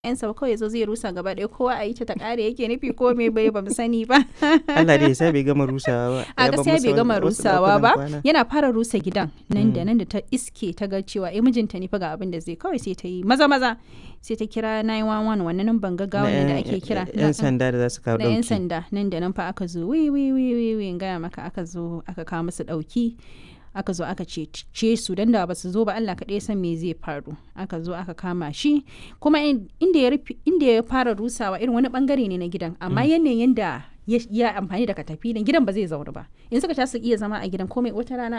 yan sa kawai zo zai rusa gaba ɗaya kowa a yi ta ta ƙare yake nufi ko me bai ba mu sani ba Allah dai sai bai gama rusawa ba a Ya bar gaskiya musu bai gama wasu rusawa ɗakunan ba kwana. yana fara rusa gidan nan da nan da ta iske ta ga cewa eh mijinta ne fa ga abin da zai kawai sai ta yi maza maza sai ta kira 911 wannan nan ban gaggawa Na da yan- ake kira yan sanda da za su kawo na yan ɗauki sanda nan da nan fa aka zo wi wi wi wi wi in gaya maka aka zo aka kawo musu ɗauki aka zo aka ce su dan da ba su zo ba Allah kaɗai ya san me zai faru aka zo aka kama shi kuma in- inda ya rufe inda ya fara rusawa irin wani bangare ne na gidan amma yanayin yanda ya ya amfani da katafilin gidan ba zai zauna ba in suka ta su iya zama a gidan komai wata rana